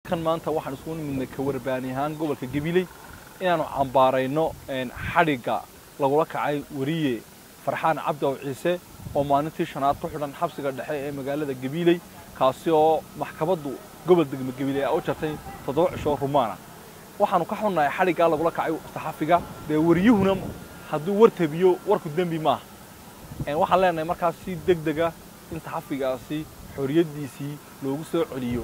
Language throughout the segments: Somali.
halkan maanta waxaan isugu nimidnay ka warbaani ahaan gobolka gabiley inaanu cambaarayno xadhigga lagula kacay weriye farxaan cabdiaw ciise oo maalintii shanaad ku xidhan xabsiga dhexe ee magaalada gabiley kaasi oo maxkamaddu gobol degmo gabiley a u jartay toddoba cisho rumaana waxaanu ka xunnahay xadhiggaa lagula kacay saxafiga dee wariyuhuna hadduu war tabiyo warku dembi maaha waxaan leenahay markaas si deg dega in saxafigaasi xoriyaddiisii loogu soo celiyo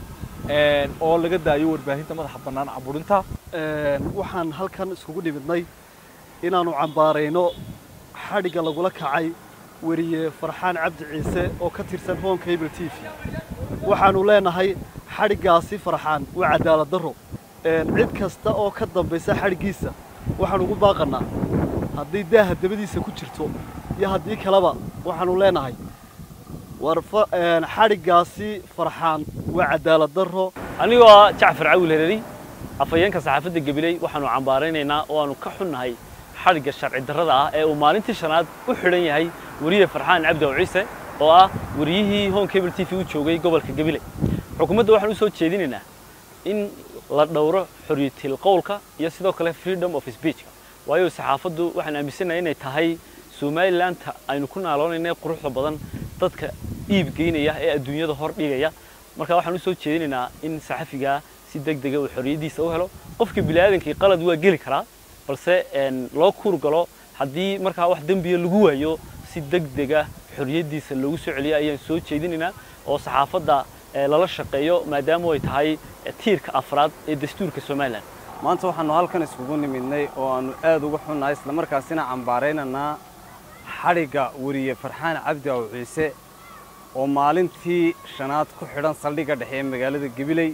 oo laga daayo warbaahinta madaxa bannaan caburinta waxaan halkan iskugu dhimidnay inaannu cambaarayno xadhigga lagula kacay weriye farxaan cabdi ciise oo ka tirsan home cable t v waxaannu leenahay xadhiggaasi farxaan waa cadaalad darro cid kasta oo ka dambaysa xadhiggiisa waxaan ugu baaqannaa haddii daaha dabadiisa ku jirto iyo haddii kaleba waxaannu leenahay war xadhiggaasi farxaan waa cadaalad darro anigoo ah jacfar cawil hereeri afhayeenka saxaafadda gabiley waxaannu cambaaraynaynaa oo aanu ka xunnahay xadhigga sharci darrada ah ee uu maalintii shanaad u xidhan yahay weriye farxaan cabdi aw ciise oo ah weriyihii home cable t v u joogay gobolka gabiley xukuumadda waxaan u soo jeedinaynaa in la dhowro xorriyatil qowlka iyo sidoo kale freedom of speechka waayo saxaafaddu waxaan aaminsanahay inay tahay somalilandta aynu ku naaloonayna quruxda badan dadka iib geynaya ee adduunyada hor dhigaya marka waxaan u soo jeedinaynaa in saxafigaa si deg dega uu xorriyaddiisa u helo qofka bini'aadankii qalad waa geli karaa balse loo kuur galo haddii markaa wax dembiya lagu waayo si deg dega xorriyaddiisa loogu soo celiyo ayaan soo jeedinaynaa oo saxaafadda lala shaqeeyo maadaama ay tahay tiirka afraad ee dastuurka somalilan maanta waxaannu halkan iskugu nimidnay oo aannu aad uga xunnahay islamarkaasina cambaaraynaynaa xadhigga weriye farxaan cabdi aw ciise oo maalintii shanaad ku xidhan saldhigga dhexe ee magaalada gabiley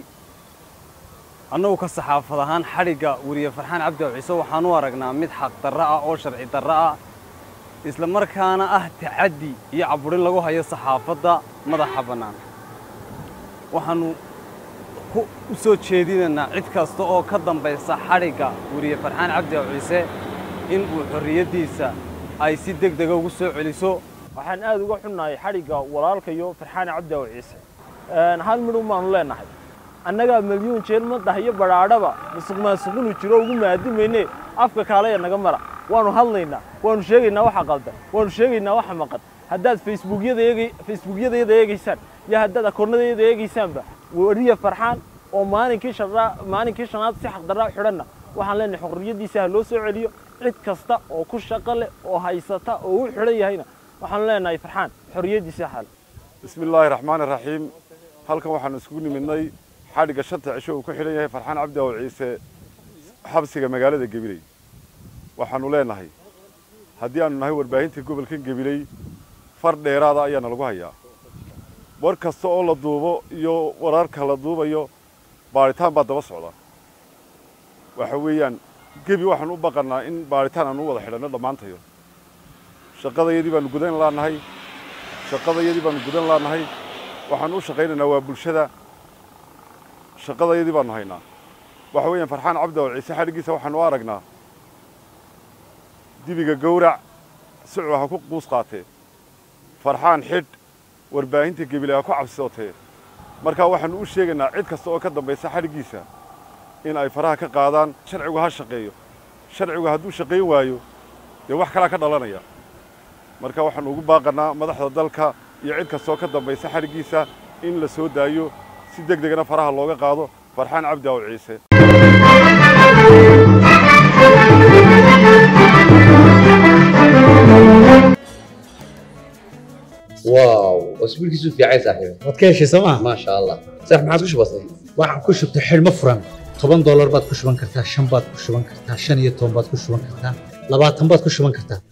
annagu ka saxaafad ahaan xadhigga weriye farxaan cabdi aw ciise waxaan u aragnaa mid xaq darro ah oo sharci darro ah isla markaana ah tacaddi iyo caburin lagu hayo saxaafadda madaxa bannaan waxaannu u soo jeedinaynaa cid kasta oo ka dambaysa xadhigga weriye farxaan cabdi aw ciise in uu xorriyaddiisa ay si deg dega ugu soo celiso waxaan aad uga xunnahay xadhigga walaalkayo farxaan cabdi aw ciise hal midhun baanu leenahay annagaa milyuun jeel madax iyo badhaadhaba masuq maasuqinu jiro ugu maadimayne afka kaalaya naga mara waanu hadlaynaa waanu sheegaynaa waxa qaldan waanu sheegaynaa waxa maqan haddaad facebookyadayada eegaysaan iyo haddaad akoonnadayada eegaysaanba weriye farxaan oo maalinkii maalinkii shanaad si xaqdarraa xidhanna waxaan leenahay xorriyaddiisa ha loo soo celiyo cid kasta oo ku shaqo leh oo haysata oo u xidhan yahayna waxaanu leenahay farxaan xorriyaddiisa xal bismi illaahi raxmaani raxiim halkan waxaanu isugu nimidnay xadhigga shanta cisho uu ku xidhan yahay farxaan cabdi aw ciise xabsiga magaalada gabiley waxaannu leenahay haddii aanu nahay warbaahinta gobolkan gabiley far dheeraada ayaana lagu hayaa war kasta oo la duubo iyo wararka la duubayo baadhitaan baa daba socda waxa weeyaan gebi waxaanu u baqannaa in baadhitaan aanu u wada xidhanno dhammaantayo shaqadayadii baanu gudan laannahay shaqadayadii baanu gudan laannahay waxaanu u shaqaynaynaa waa bulshada shaqadayadii baanu haynaa waxa weeyaan farxaan cabdi aw ciise xadhiggiisa waxaanu u aragnaa dibiga gowrac sicuu ha ku quus qaatee farxaan xidh warbaahinta gebile ha ku cabsootee markaa waxaannu u sheegaynaa cid kasta oo ka dambaysa xadhiggiisa in ay faraha ka qaadaan sharcigu ha shaqeeyo sharcigu hadduu shaqayn waayo dee wax kalaa ka dhalanaya marka waxaannu ugu baaqannaa madaxda dalka iyo cid kastaoo ka dambaysa xadhiggiisa in la soo daayo si deg degana faraha looga qaado farxaan cabdi aw ciise واو اسبوعك في عايز صاحبي waad ka heshay sooma ما شاء الله صح ما عاد وش بصير waxaan ku shubtay xidhmo furan toban doolar baad ku shuban kartaa shan baad ku shuban kartaa shan iyo toban baad ku shuban kartaa labaatan baad ku shuban kartaa